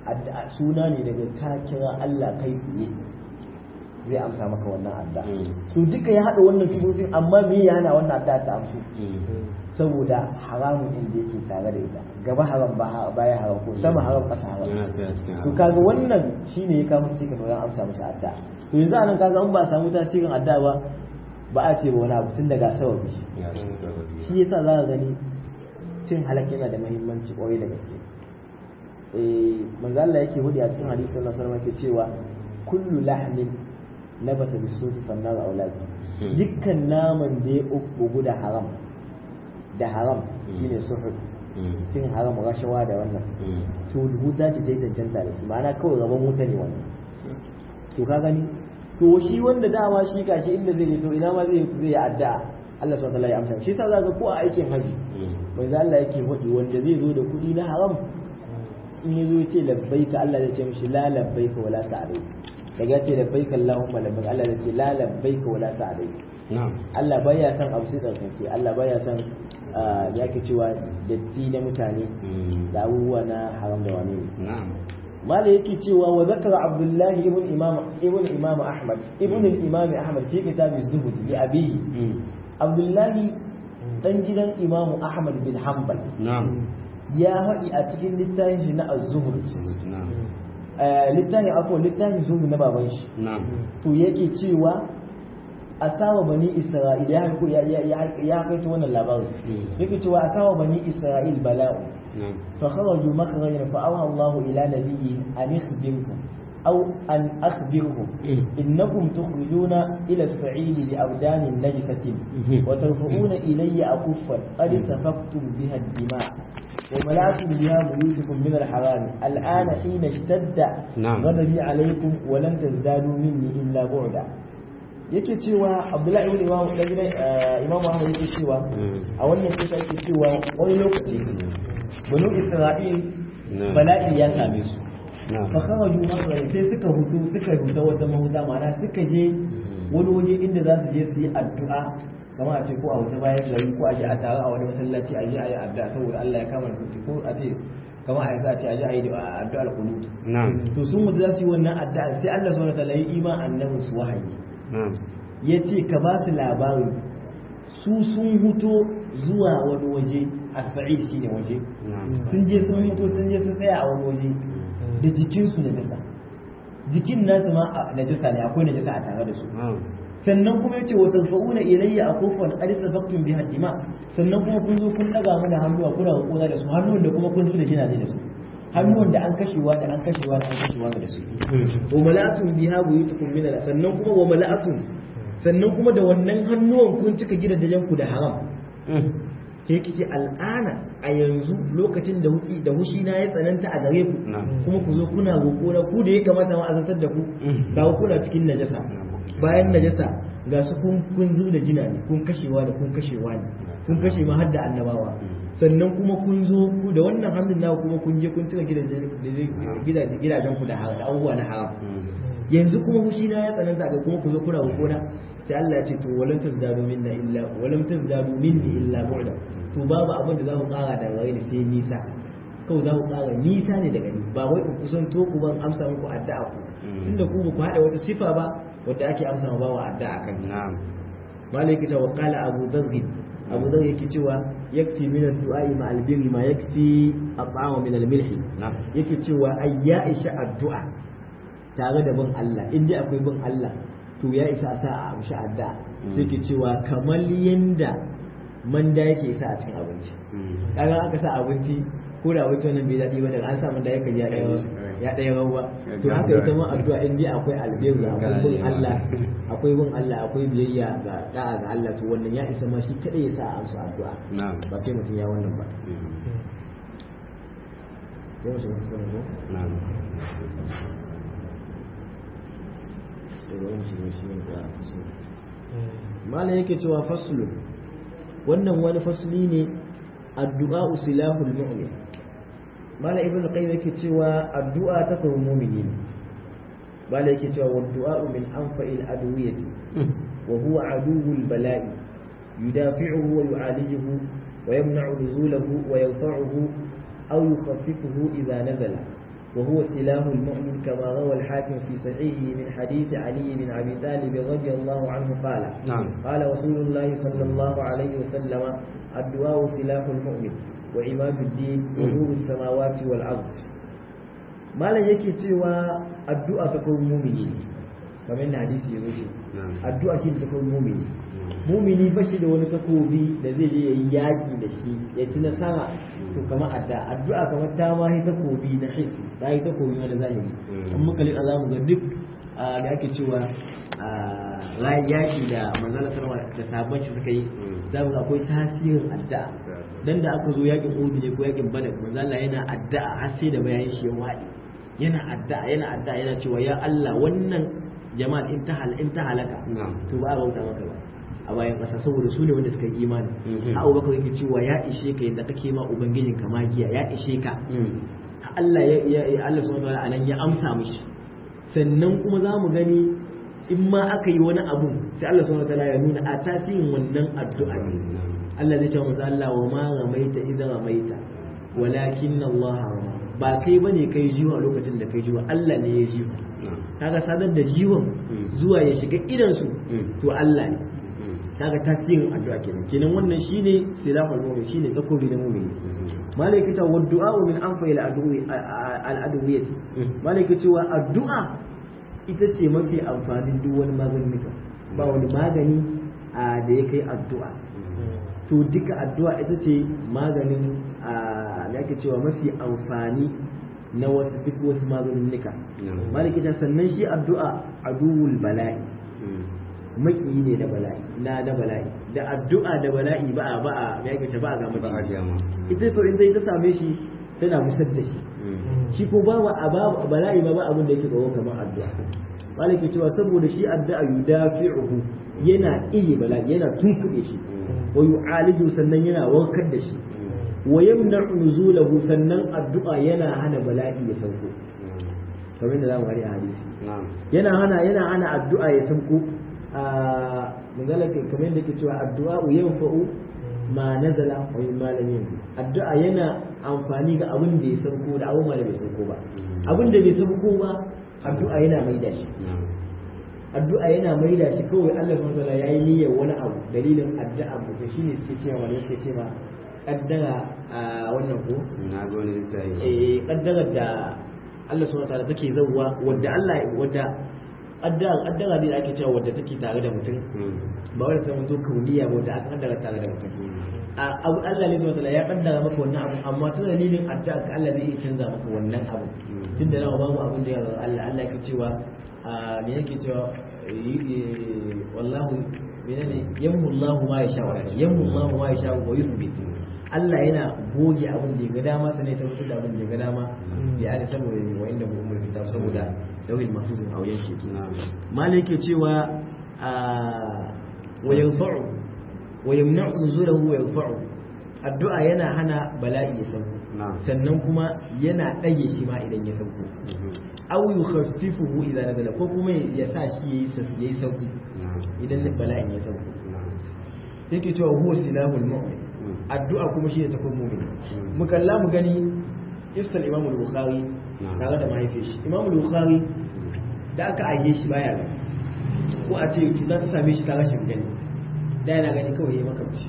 suna ne daga ka kira Allah kai tsaye zai amsa maka wannan adda to duka ya haɗa wannan sifofin amma me ya hana wannan adda ta amsu saboda haramun inda yake tare da ita gaba haram baya haram ko sama haram ƙasa haram to kaga wannan shine ya kawo cikin wajen amsa masa adda to yanzu anan kaga an ba samu tasirin adda ba ba a ce ba wani abu tun daga sababi ya shi sababi shi yasa za ka gani cin halak yana da muhimmanci kwarai da gaske eh manzo Allah yake hudu a cikin hadisi sallallahu alaihi wasallam yake cewa kullu lahmin nabata bi sufi fannar auladi dukkan naman da ya uku da haram da haram shine suhud cin haram rashawa da wannan to wuta ce ta yi cancanta da shi ma'ana kawai rabon wuta ne wannan to ka gani to shi wanda dama shi gashi inda zai je to ina ma zai zai addu'a Allah subhanahu wa ta'ala ya amsa shi yasa zaka ko a aikin haji manzo Allah yake faɗi wanda zai zo da kuɗi na haram in yazo ya ce labbaika Allah zai ce mishi la labbaika wala sa'alai daga ya ce labbaika Allahumma labbaika Allah zai ce la labbaika wala sa'alai na'am Allah baya son abu sai tsarkake Allah baya son ya ke cewa datti na mutane da abubuwa na haram da wani ne na'am mala yake cewa wa zakara Abdullah ibn Imam ibn Imam Ahmad ibn al-Imam Ahmad fi kitab az-Zuhd li abihi Abdullah dan gidan Imam Ahmad bin Hanbal na'am ya haɗi a cikin littafin shi na az-Zuhd na'am littafin akwai littafin zuhud na baban shi na'am to yake cewa asawa bani isra'il ya haiku ya ya ya kaito wannan labarin yake cewa asawa bani isra'il bala'u na'am fa kharaju makhrajan fa awha Allah ila nabiyyi an ikhbirkum aw an akhbirhum innakum tukhrijuna ila as-sa'id bi abdanin najsatin wa tarfa'una ilayya akuffan qad safaqtum biha ad-dima' وملأتم بها بيوتكم من الحرام الآن حين اشتد نعم. غضبي عليكم ولن تزدادوا مني إلا بعدا yake cewa abdullahi ibn imam dan gidan eh, imam ahmad yake cewa a wannan kisa yake cewa wani lokaci banu isra'il Na'am. bala'i ya same su na'am fa kharaju makhrajan sai suka hutu suka huta wata mahuta ma'ana suka je wani waje inda za su je su yi addu'a kamar a ce ko a wata bayan gari ko a je a tare a wani masallaci a je a yi addu'a saboda Allah ya kama da sauki ko a ce kamar a yanzu a ce a je a yi addu'a al-qunut na'am to sun mutu za su yi wannan addu'a sai Allah subhanahu wa ta'ala ya yi iman annabin su wahayi na'am ya ce ka ba su labari su sun huto zuwa wani waje a sa'id shine waje na'am sun je sun huto sun je sun tsaya a wani waje da jikinsu na jisa jikin nasu ma a najisa ne akwai najisa a tare da su na'am sannan kuma yace wa tarfa'una ilayya akufan qad sabaqtum biha dima sannan kuma kun zo kun daga mana hannuwa kuna hukuna da su hannuwan da kuma kun zo da shi na da su hannuwan da an kashewa da an kashewa da an kashewa da su wa mala'atun biha buyutukum min al sannan kuma wa mala'atun sannan kuma da wannan hannuwan kun cika gidajen ku da haram sai kice al'ana a yanzu lokacin da husi da hushi na ya tsananta a gare ku Na'am. kuma ku zo kuna roƙo na ku da ya kamata ma azantar da ku ga ku kuna cikin najasa bayan najasa ga su kun kun zu da jina ne kun kashewa da kun kashewa ne kun kashe ma har da annabawa sannan kuma kun zo ku da wannan hannun naku kuma kun je kun tuka gidajen gidajen gidajen ku da haram da abubuwa na haram yanzu kuma fushi na ya tsananta ga kuma ku zo kuna hukuna sai Allah ya ce to walam tazdadu minna illa walam tazdadu minni illa bu'da to babu abin da za ku kara da gare ni sai nisa kawai za ku kara nisa ne daga ni ba wai in kusanto ku ban amsa muku addu'a ku tunda ku ba ku hada wata sifa ba wadda ake amsa ma bawa addu'a kan na'am malaki ta waqala abu dharr abu dharr yake cewa yakfi min ad-du'a ma al-birri ma yakfi at-ta'am min al-milhi na'am yake cewa ai ya isa addu'a tare da bin Allah in dai akwai bin Allah to ya isa a sa a amshi addu'a sai ke cewa kamar yanda manda yake isa a cikin abinci kaga aka sa abinci ko da abinci wannan bai daɗi ba daga an sa manda yake ya ɗaya ya ɗaya rawa to haka ita ma addu'a in dai akwai albirru akwai bin Allah akwai bin Allah akwai biyayya ga da'a ga Allah to wannan ya isa ma shi kadai ya sa a amsa addu'a na'am ba sai mutum ya wannan ba sai mu shiga kusa da mu na'am malam yake cewa faslu wannan wani fasli ne addu'a silahul mu'min malam ibnu qayyim yake cewa addu'a ta kawo mu'mini ne malam yake cewa wa du'a min anfa'il adwiyati wa huwa aduwwul bala'i yudafi'uhu wa yu'alijuhu wa yamna'u nuzulahu wa yarfa'uhu aw yukhaffifuhu idha nazala وهو سلاح المؤمن كما روى الحاكم في صحيحه من حديث علي بن ابي طالب رضي الله عنه قال نعم. قال رسول الله صلى الله عليه وسلم الدعاء سلاح المؤمن وعماد الدين ونور السماوات والارض ما لا yake cewa addu'a ta kawai mumini ne kamar yadda hadisi ya wuce na'am addu'a shi ta kawai mumini mumini ba shi da wani takobi da zai je yayi yaki da shi ya ci nasara to kamar addu'a addu'a kamar ta ma yi takobi na hissi ta yi takobi na zahiri in muka lika za mu ga duk da ake cewa rayan yaki da manzala sallama da sabon shi suka yi za mu ga akwai tasirin addu'a dan da aka zo yakin Uhud ne ko yakin Badar manzala yana addu'a har sai da bayan shi ya wadi yana addu'a yana addu'a yana cewa ya Allah wannan jama'a in ta hal in ta halaka to ba a bauta maka ba a bayan ƙasa saboda su ne wanda suka yi imani a abubakar yake cewa ya ishe ka yadda kake ma ubangijin ka magiya ya ishe ka Allah ya ya Allah subhanahu wa ta'ala ya amsa mishi sannan kuma za mu gani in ma aka yi wani abu sai Allah subhanahu wa ta'ala ya nuna a tasirin wannan addu'a ne Allah zai ce masa Allah wa ma ramaita idan ramaita walakin Allah rama ba kai bane kai jiwa lokacin da kai jiwa Allah ne ya jiwa kaga sadar da jiwon zuwa ya shiga idan su to Allah ne kaga tasirin addu'a kenan kenan wannan shine silahul mu'min shine takobi na mu'min malaka ta waddu'a min anfa ila addu'i al adwiyat malaka cewa addu'a ita ce mafi amfanin duk wani magani ba wani magani da ya kai addu'a to duka addu'a ita ce maganin da ake cewa mafi amfani na wasu duk wasu maganin nika malaka ta sannan shi addu'a aduwul bala'i makiyi ne da bala'i na da bala'i da addu'a da bala'i ba a ba a ya kace ba a ga mace ita to in dai ta same shi tana musar da shi shi ko ba wa ba bala'i ba ba abin da yake tsoro kamar addu'a malaki cewa saboda shi addu'a yudafi'uhu yana iya bala'i yana tunkuɗe shi wa yu'aliju sannan yana warkar da shi wa yamna'u nuzulahu sannan addu'a yana hana bala'i ya sauko kamar yadda zamu gani a hadisi yana hana yana hana addu'a ya sauko a manzalaka kamar yadda ke cewa addu'a yanfa'u ma nazala wa ma lam yanzu addu'a yana amfani ga abin da ya sauko da abin da bai sauko ba abin da bai sauko ba addu'a yana maida shi addu'a yana maida shi kawai Allah subhanahu wataala yayi niyyar wani abu dalilin addu'a mutum shine suke cewa wani suke cewa kaddara a wannan ko na ga wani littafi eh kaddara da Allah subhanahu wataala take zawwa wadda Allah wadda addara ne ake cewa wadda take tare da mutum ba wadda ta mutu kauniya ba wadda aka kaddara tare da mutum abu Allah ne zuwa ya kaddara maka wannan abu amma ta dalilin addu'a ka Allah zai iya canza maka wannan abu tunda nawa babu abin da ya Allah Allah yake cewa me yake cewa wallahu menene yammu Allahu ma yasha wa yammu Allahu ma yasha wa yuthbit Allah yana goge abin da ya ga dama sanai ta mutu da abin da ya ga dama ya ne saboda wa inda mu umar kitab saboda dawil mahfuzin a wajen shi malai ke cewa wa yanfa'u wa yamna'u nuzulahu wa yanfa'u addu'a yana hana bala'i ya sauko sannan kuma yana ɗage shi ma idan ya sauko aw yukhaffifuhu idan nazala ko kuma ya sa shi yayi sauki idan bala'in ya sauko yake cewa huwa silahul mu'min addu'a kuma shi ne takon mu'min mu kalla mu gani iskal imam al-bukhari tare da mahaifiyar shi imam al-bukhari da aka aike shi baya gani ko a ce cuta ta same shi ta rashin gani da yana gani kawai ya makamci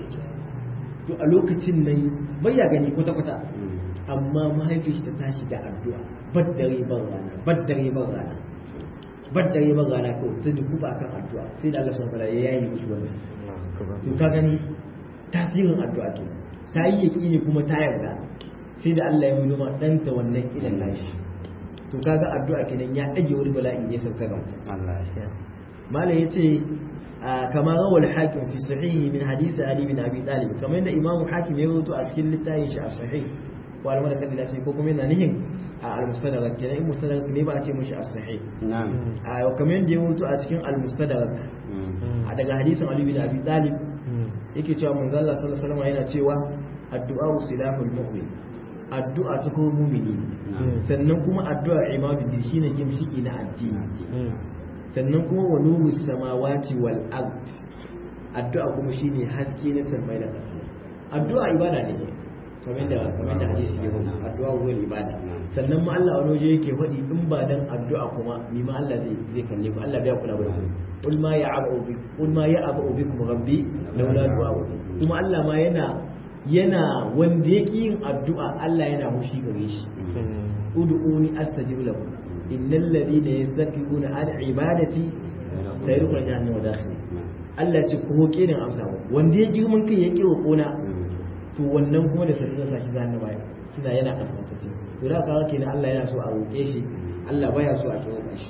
to a lokacin nan bai ya gani kwata kwata amma mahaifiyar shi ta tashi da addu'a baddare ban rana baddare ban rana baddare ban rana kawai ta dukuba akan addu'a sai da Allah subhanahu wa ta'ala ya yi mishi wannan to ka gani tasirin addu'a ke ta yi yaƙini kuma ta yarda sai da Allah ya yi noma ɗanta wannan idan nashi to kaga addu'a kenan ya ɗage wani bala'i ne sauka ga mutum malam yace kama rawal hakim fi sahihi min hadisi ali bin abi talib kamar yadda imamu hakim ya rawaito a cikin littafin shi a sahih ko alama da kallila sai ko kuma yana nihin a al-mustadrak kenan in mustadrak ne ba a ce mishi as-sahih na'am a kamar yadda ya rawaito a cikin al-mustadrak a daga hadisin ali bin abi talib yake cewa manzo Allah sallallahu alaihi wasallam yana cewa addu'a silahul mu'min addu'a ta kuma mumini sannan kuma addu'a imaduddin shine gimshiki na addini sannan kuma wa nuru samawati wal ard addu'a kuma shine haske na samai da ƙasa addu'a ibada ne kamar da kamar da hadisi ya rubuta addu'a huwa ibada sannan ma Allah wani waje yake faɗi in ba dan addu'a kuma ni ma Allah zai zai kalle ku Allah bai kula da ku qul ma ya'abu bi qul ma ya'abu bikum rabbi laula du'a kuma Allah ma yana yana wanda yake yin addu'a Allah yana mushi gare shi ud'uni astajib lakum innal ladina yastakbiruna an ibadati sayadkhuluna jahannama dakhili Allah ce ko roƙe ne amsa mu wanda ya girman kai ya ƙi roƙona to wannan kuma da sanin sa shi zan baya suna yana kasantacce to da kawo kenan Allah yana so a roƙe shi Allah baya so a kira shi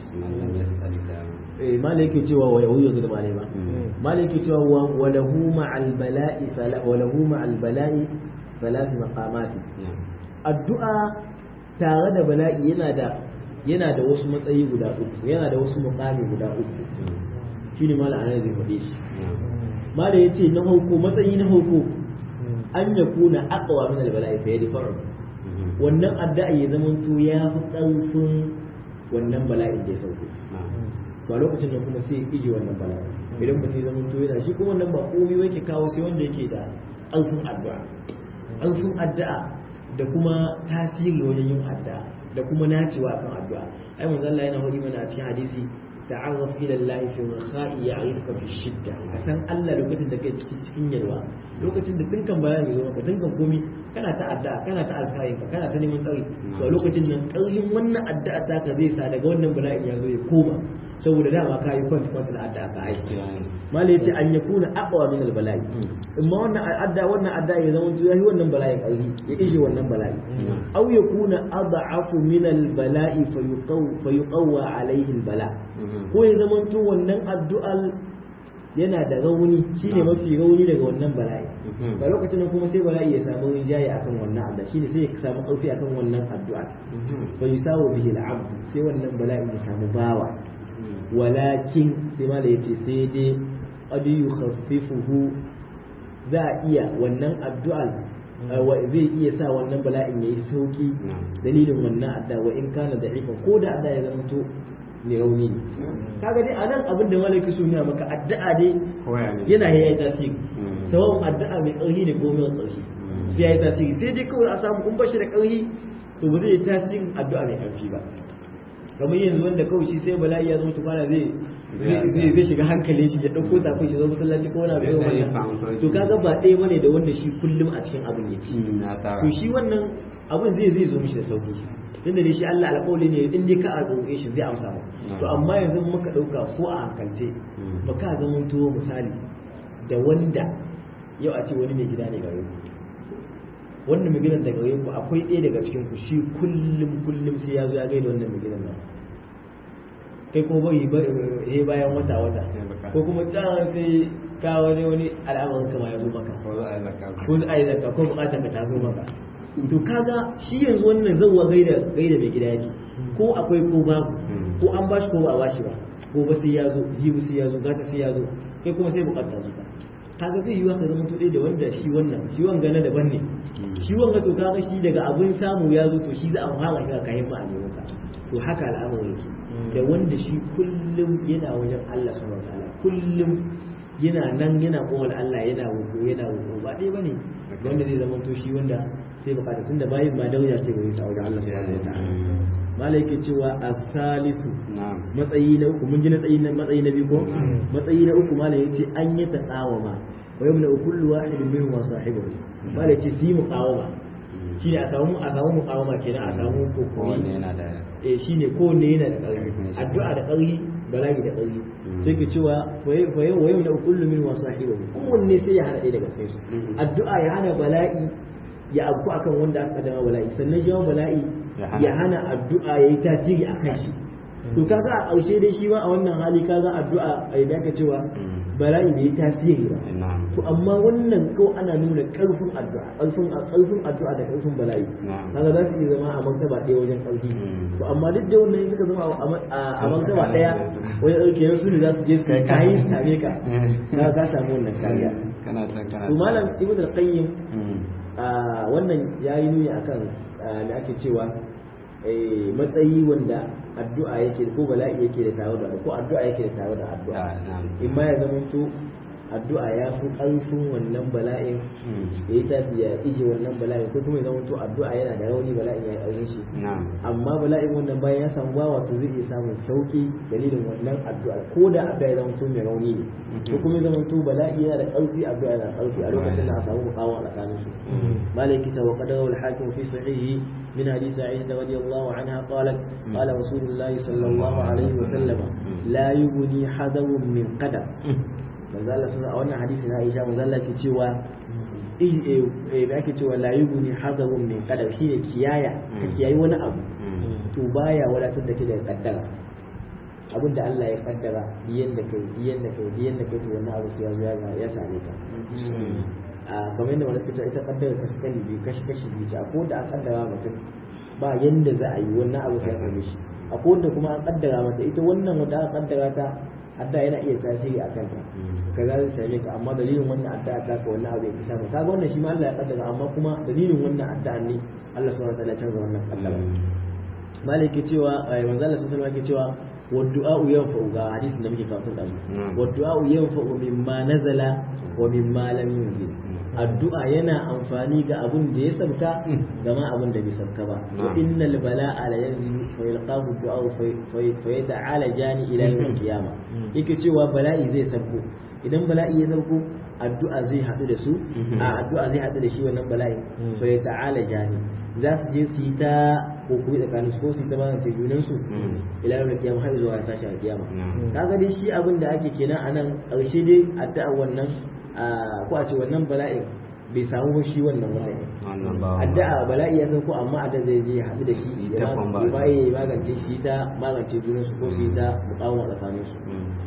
eh malai cewa wa yahuyu da malai ba malai cewa wa lahu ma'al bala'i sala wa lahu ma'al bala'i thalath maqamati addu'a tare da bala'i yana da yana da wasu matsayi guda uku yana da wasu muqami guda uku shine malai anan zai faɗe shi malai yace na hauko matsayi na hauko an yakuna aqwa min al-bala'i fa yadfa'u wannan addu'a ya zamanto ya fi ƙarfin wannan bala'in da ya sauko ba lokacin da kuma sai ije wannan bala'in idan mutum ya zamanto yana shi kuma wannan ba komai yake kawo sai wanda yake da ƙarfin addu'a ƙarfin addu'a da kuma tasiri wajen yin addu'a da kuma nacewa kan addu'a ai manzo Allah yana hori mana a cikin hadisi ta'arraf ila Allah fi rakha'i ya'rifka fi shidda ka san Allah lokacin da kai cikin yalwa lokacin da dinkan bayani zo maka dinkan komi kana ta addu'a kana ta alfayin ka kana ta neman tsari to a lokacin nan ƙarfin wannan addu'a ta ka zai sa daga wannan bala'in ya zo ya koma saboda dama ka yi kwanta kwanta da addu'a ka aiki mala yace an yakuna aqwa min al bala'i amma wannan addu'a wannan addu'a ya zama yayi wannan bala'in ƙarfi ya ije wannan bala'i aw yakuna ad'afu min al bala'i fayuqaw fayuqawwa alayhi al bala ko ya zama to wannan addu'ar yana da rauni shine mafi rauni daga wannan bala'i ga lokacin nan kuma sai bala'i ya samu rinjaye akan wannan addu'a shine sai ya samu ƙarfi akan wannan addu'a fa yusawu bihi al-abd sai wannan bala'i ya samu bawa walakin sai ma da yace sai dai qad yukhaffifuhu za a iya wannan addu'a zai iya sa wannan bala'in yayi sauki dalilin wannan addu'a wa in kana da'ifa ko da addu'a ya zama to ne rauni ne kaga dai anan abin da malaki su nuna maka addu'a dai yana yayi tasiri sawon addu'a mai ƙarfi ne ko mai ƙarfi sai yayi tasiri sai dai kawai a samu kun bashi da ƙarfi to ba zai yi tasirin addu'a mai ƙarfi ba kamar yanzu wanda kawai shi sai bala'i ya zo tukwana zai zai shiga hankalin shi ya ɗauko tafin shi zo masallaci ko wani abu irin wannan to kaga ba ɗaya bane da wanda shi kullum a cikin abin yake to shi wannan abin zai zai zo mishi da sauki tunda ne shi Allah alƙawli ne in dai ka a roƙe shi zai amsa mu to amma yanzu muka ɗauka ko a hankalce ba ka zama to misali da wanda yau a ce wani mai gida ne gare ku wannan mai gidan daga gare ku akwai ɗaya daga cikin ku shi kullum kullum sai ya zo ya gaida wannan mai gidan nan kai ko bai he bayan wata wata ko kuma can sai ka wani wani al'amarin kama ya zo maka ko za a yi zakka ko bukatar ka ta zo maka to kaga shi yanzu wannan zauwa gaida gaida mai gida yake ko akwai ko babu ko an bashi ko ba a bashi ba ko ba sai ya zo jibi sai ya zo gata sai ya zo kai kuma sai bukatar zuka kaga zai yiwa ka zama to da wanda shi wannan shi wanga na daban ne shi wanga to kaga shi daga abin samu ya zo to shi za a fara ka kayan ma a nemo ka to haka al'amarin yake da wanda shi kullum yana wajen Allah subhanahu wataala kullum yana nan yana kowal Allah yana wuko yana wuko ba dai bane wanda zai zama to shi wanda sai bukata tunda bayin ma dauya ce bai sa wajen Allah subhanahu wataala malai yake cewa as-salisu matsayi na uku mun ji na tsayi na matsayi na biyu ko matsayi na uku malai yace an yi taqawama wa yamna kullu wahidin minhum wa sahibihi malai yace si muqawama shine a samu a samu muqawama kenan a samu kokori yana da eh shine kowanne yana da ƙarfi addu'a da ƙarfi bala'i da ƙarfi sai ke cewa waye wa yamna kullu minhum wa sahibihi kowanne sai ya hada ɗaya daga cikin su addu'a ya hana bala'i ya abu akan wanda aka dama bala'i sannan shi bala'i ya hana addu'a ya yi tasiri a kan shi to kaga a ƙarshe dai shi ma a wannan hali kaga addu'a a yadda aka cewa bala'i bai yi tasiri ba to amma wannan kawai ana nuna ƙarfin addu'a ƙarfin ƙarfin addu'a da ƙarfin bala'i kaga za su iya zama a martaba ɗaya wajen ƙarfi to amma duk da wannan suka zama a martaba ɗaya wajen ɗauke su ne za su je su kayi su same ka ka ka samu wannan kariya to malam ibnu al-qayyim wannan yayi nuni akan me ake cewa matsayi wanda addu'a yake ko bala'i yake da tare da ko addu'a yake da tare da addu'a in ma ya zama to addu'a ya fi ƙarfin wannan bala'in ya yi tafi ya ije wannan bala'in ko kuma ya zama to addu'a yana da rauni bala'in ya yi ƙarfin shi amma bala'in wannan bayan ya samu bawa to zai iya samun sauki dalilin wannan addu'a ko da addu'a ya zama to mai rauni ne ko kuma ya zama to bala'i yana da ƙarfi addu'a yana da ƙarfi a lokacin da a samu mukawa a tsakanin su malaki ta wa qadara al hakim fi sahihi من حديث عائشة رضي الله عنها قالت قال رسول الله صلى الله عليه وسلم لا يغني حذر من قدر manzo Allah sun a wannan hadisi na Aisha manzo Allah ke cewa eh ake cewa la yughni hadarun min qadar shine kiyaya ka kiyayi wani abu to baya wadatar da ke da kaddara abin da Allah ya kaddara yanda kai yanda kai yanda kai to wannan abu sai ya zo ya same ka a kamar yadda wani fita ita kaddara ka suka biyu kashi kashi biyu ta ko da an kaddara mutum ba yanda za a yi wannan abu sai ya same shi a ko da kuma an kaddara mata ita wannan wanda aka kaddara ta adda yana iya tasiri a kanta ka za su same ka amma dalilin wannan addu'a ta ka wannan abu ya kisa ka kaga wannan shi ma Allah ya kaddara amma kuma dalilin wannan addu'a ne Allah subhanahu wa ta'ala ya canza wannan kaddara malai ke cewa manzo Allah sallallahu alaihi ke cewa والدعاء ينفع ga hadisin da muke kafin da والدعاء ينفع مما نزل ومما لم ينزل addu'a yana amfani ga abun da ya sauka da ma abun da bai sauka ba wa innal bala'a la yanzilu fa yalqahu du'a fa yata'ala jani ila yawm qiyama yake cewa bala'i zai sauko idan bala'i ya sauko addu'a zai hadu da su a addu'a zai hadu da shi wannan bala'i fa yata'ala jani za su je su yi ta kokuri tsakanin su ko su yi ta magance junan su ila yawm qiyama har zuwa tashi a kiyama kaga dai shi abin da ake kenan anan ƙarshe dai addu'a wannan ko a ce wannan bala'in bai samu ba shi wannan wannan addu'a bala'i ya san ko amma adda zai je haɗu da shi ya ba ya magance shi ta magance junan su ko su yi ta mukawa tsakanin su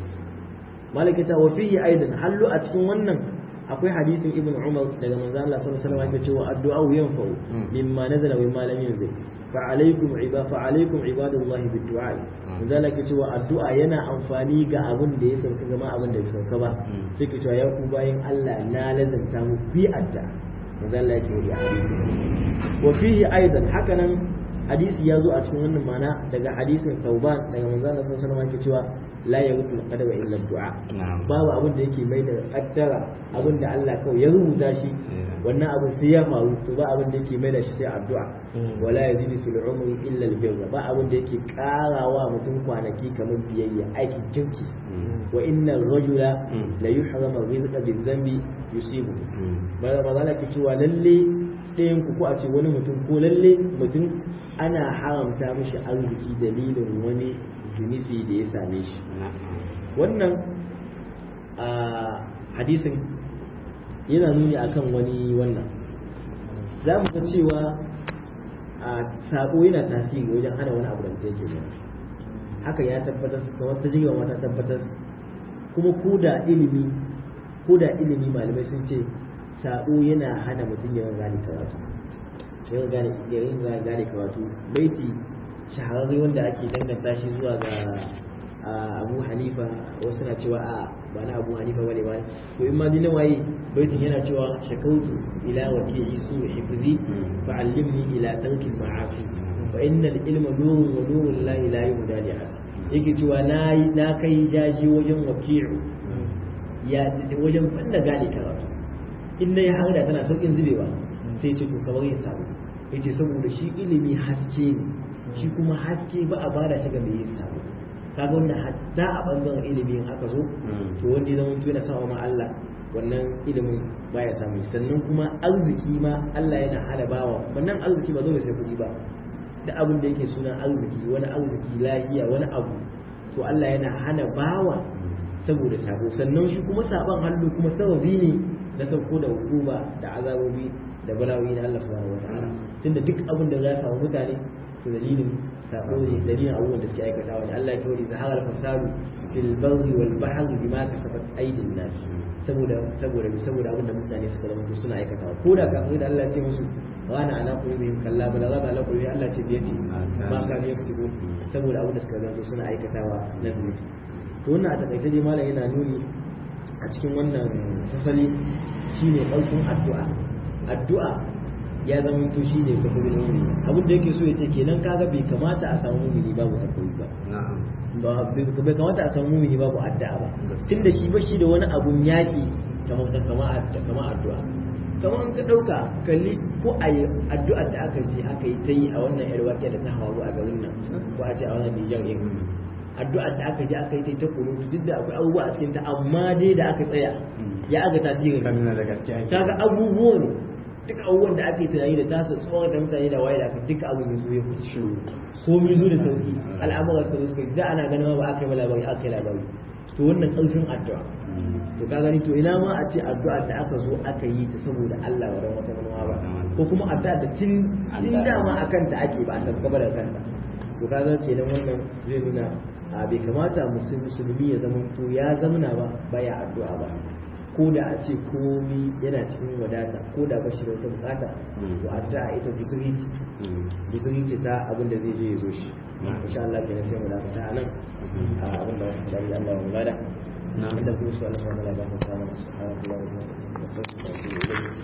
malakata wa fihi aidan hallu a cikin wannan akwai hadisin ibn umar daga manzo Allah sallallahu alaihi wasallam yake cewa addu'a yanfa'u mimma nazala wa mimma lam yunzil fa alaikum ibada fa alaikum ibadullahi bid-du'a manzo Allah yake cewa addu'a yana amfani ga abin da ya sauka gama abin da ya sauka ba sai ke cewa ya ku bayin Allah na lazanta mu bi adda manzo Allah yake yi hadisi wa fihi aidan hakanan hadisi ya zo a cikin wannan mana daga hadisin Tauban daga manzo Allah sallallahu alaihi wasallam yake cewa la yaghtu al-qadara illa du'a babu abin da yake mai da kaddara abin da Allah kawai ya rubuta shi wannan abin sai ya faru to ba abin da yake mai da shi sai addu'a wala yazidu fil umri illa al-birra ba abin da yake karawa mutum kwanaki kamar biyayya aikin kirki wa inna ar-rajula la yuhramu rizqa bi-dhanbi yusibu ba ba za ki cewa lalle ɗayan ku ko a ce wani mutum ko lalle mutum ana haramta mishi arziki dalilin wani zunubi da ya same shi wannan a hadisin yana nuni akan wani wannan za mu ga cewa a sako yana tasiri wajen hana wani abu da mutum yake yi haka ya tabbatar kamar ta jiga wata tabbatar kuma ko da ilimi ko da ilimi malamai sun ce sako yana hana mutum yawan gane karatu yawan gane karatu baiti shahararre wanda ake danganta shi zuwa ga abu hanifa wasu na cewa a ba na abu hanifa bane ba to in ma dina waye baitin yana cewa shakautu ila waki'i su hifzi fa allimni ila tarkil ma'asi fa innal ilma nurun wa nurun la ilaha illa li as yake cewa na na kai jaji wajen waki'u ya wajen falla gane karatu in dai har da tana saukin zubewa sai ce to kamar yin sabo yace saboda shi ilimi haske ne shi kuma haske ba a bada shi ga mai yin sabo kaga wanda hatta a bangaren ilimi in aka zo to wanda ya zama yana sama ma Allah wannan ilimin baya samu sannan kuma arziki ma Allah yana hana bawa wannan arziki ba zo sai kuɗi ba da abin da yake sunan arziki wani arziki lahiya wani abu to Allah yana hana bawa saboda sabo sannan shi kuma saban hannu kuma sababi ne na sauko da hukuma da azabobi da balawi na Allah subhanahu wataala tunda duk abin da za samu mutane to dalilin sabo ne dalilin abubuwan da suke aikatawa ne Allah ya ce zahara fasadu fil barri wal bahri bima kasabat aydin nas saboda saboda saboda abin da mutane suka zama to suna aikatawa ko da kafin da Allah ya ce musu wana ana qulubihim kalla bala raba ala qulubi Allah ce biyati ma ka ne su saboda abin da suka zama to suna aikatawa na zunubi to wannan a takaice dai malam yana nuni a cikin wannan fasali shine ɗaukin addu'a addu'a ya zama to shi ne ta kudin mumini abin da yake so ya ce kenan kaga bai kamata a samu mumini babu addu'a ba bai kamata a samu mumini babu addu'a ba tunda shi ba shi da wani abun yaƙi kamar kamar addu'a kamar an ka ɗauka kalli ko a yi addu'ar da aka ce aka yi ta yi a wannan yar waƙiya da ta hawa a garin nan ko a ce a wannan nijar yin addu'ar da aka je aka yi ta kunutu duk da akwai abubuwa a cikin ta amma dai da aka tsaya ya aga tasirin kaga abubuwan duka abubuwan da ake tunani da tasa tsohon da mutane da waye da aka duka abin yanzu ya kusa shi ko mu zo da sauki al'amura suka zo suka da ana ganin ba aka yi labari aka yi labari to wannan ƙarfin addu'a to ka gani to ina ma a ce addu'a da aka zo aka yi ta saboda Allah wa wata manuwa ba ko kuma addu'a da tun tun dama akan ta ake ba a san gaba da kanta to ka ga kenan wannan zai nuna a bai kamata musulmi ya zama to ya zamana ba baya addu'a ba ko da a ce komi yana cikin wadata ko da ba shi da wata bukata to addu'a ita guzuri ce guzuri ce ta abin da zai je ya zo shi insha Allah kenan sai mu dakata a nan abin da wata dari Allah ya mulada inda kuma su Allah ya mulada ba mu samu subhanallahi wa bihamdihi